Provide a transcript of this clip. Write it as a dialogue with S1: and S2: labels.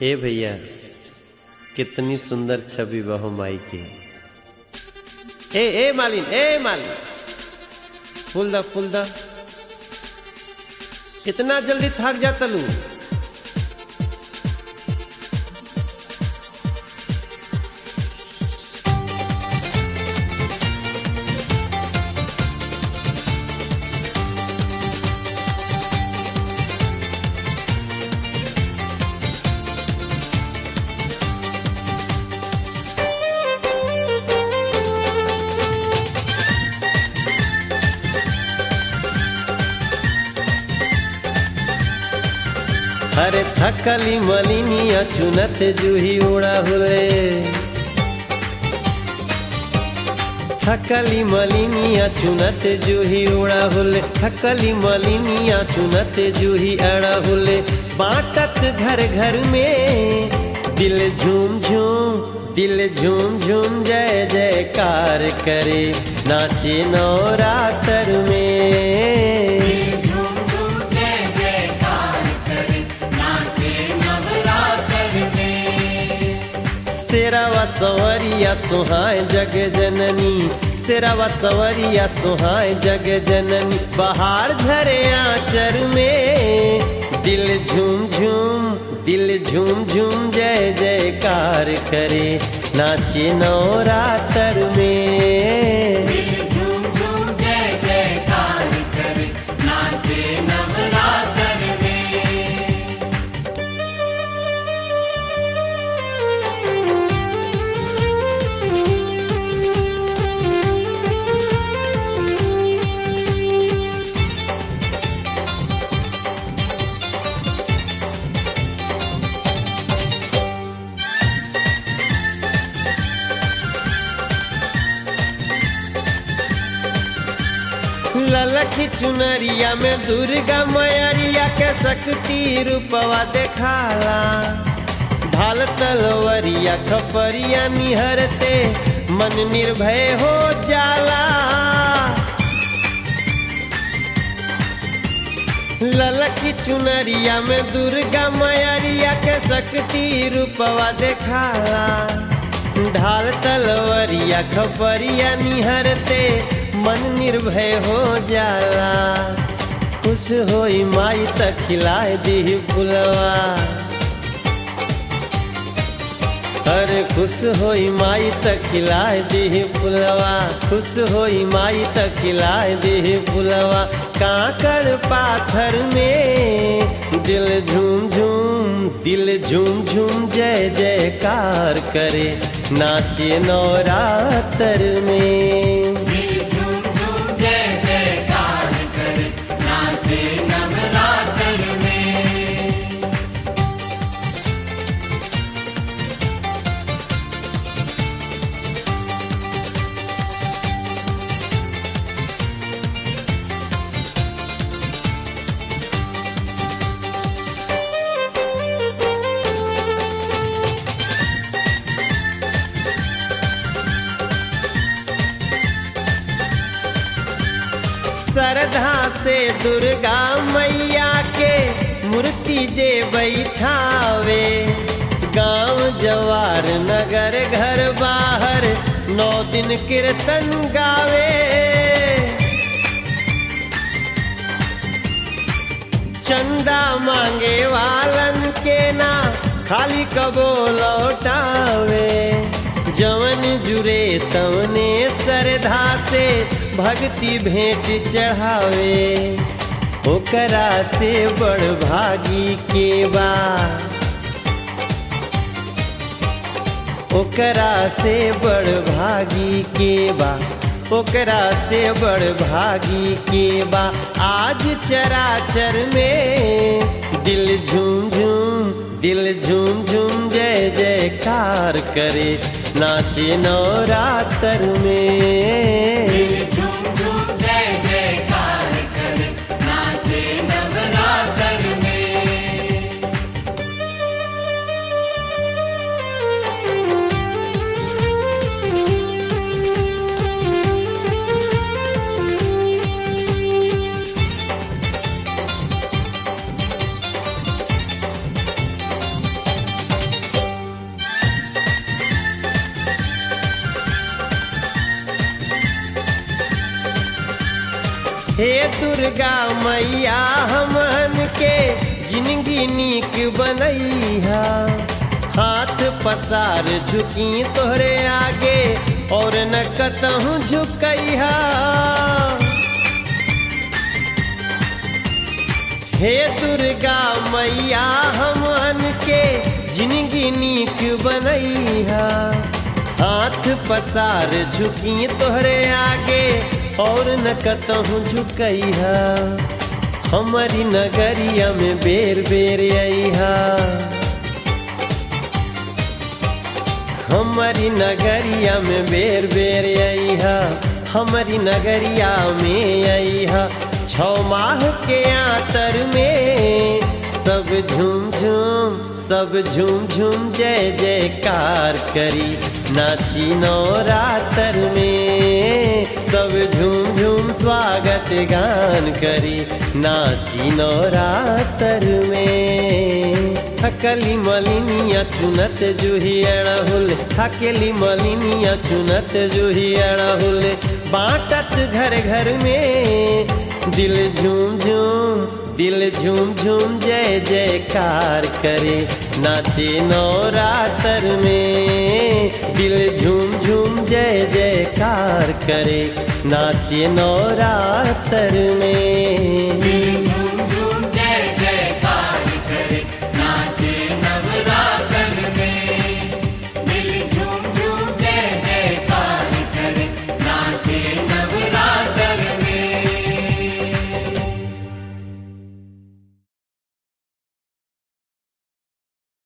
S1: ए भैया कितनी सुंदर छवि बहो माई की ए ए मालिन ए मालिन फूल द फूल द इतना जल्दी थक जाता लू अरे थकली मलिनिया चुनत जूही उड़ा हुए थकली मलिनिया चुनत जूही उड़ा हुले थकली मलिनिया चुनत जूही अड़ा हुले बाटत घर घर में दिल झूम झूम दिल झूम झूम जय जयकार करे नाचे नवरात्र में सेरावा सवरिया सुहाय जग जननी सेरावा सवरिया सुहाय जग जननी बाहर झरे आचर में दिल झूम झूम दिल झूम झूम जय जयकार करे नाचे नवरात्र में ललखी चुनरिया में दुर्गा मैरिया के शक्ति रूपवा देखाला ढाल तलवरिया खपरिया निहरते मन निर्भय हो जाला ललखी चुनरिया में दुर्गा मैरिया के शक्ति रूपवा देखाला ढाल तलवरिया खपरिया निहरते मन निर्भय हो जाला खुश होई माई तक खिलाए दी फुलवा अरे खुश होई माई तक खिलाए दी फुलवा खुश होई माई तक खिलाए दी फुलवा काकड़ पाथर में दिल झूम झूम दिल झूम झूम जय जयकार करे नाचे नवरात्र में श्रद्धा से दुर्गा मैया के मूर्ति जे बैठावे गांव जवार नगर घर बाहर नौ दिन कीर्तन गावे चंदा मांगे वालन के ना खाली कबो लौटावे जवन जुरे तवने श्रद्धा से भक्ति भेंट चढ़ावे ओकरा से बड़ भागी के बा ओकरा से बड़ भागी के बा ओकरा से बड़ भागी के बा आज चराचर में दिल झूम झूम दिल झूम झूम जय जयकार करे नाचे नवरात्र में हे दुर्गा मैया हमन के जिंदगी नीक बनैहा हाथ पसार झुकी तोहरे आगे और न कतहूँ झुकैहा हे दुर्गा मैया हमन के जिंदगी नीक बनैहा हाथ पसार झुकी तोहरे आगे और न कतहूँ झुकैहा हमारी नगरिया में बेर बेर अइहा हमारी नगरिया में बेर बेर अइहा हमारी नगरिया में अइहा छौ माह के आतर में सब झूम झूम सब झूम झूम जय जयकार करी नाची नवरातर में सब झूम झूम स्वागत गान करी नाची नवरातर में थकली मलिनिया चुनत जूही अड़हुल थकेली मलिनिया चुनत जूही अड़हुल बाटत घर घर में दिल झूम झूम दिल झूम झूम जय जयकार करे नाचे नवरातर में दिल झूम झूम जय जयकार करे नाचे नवरातर में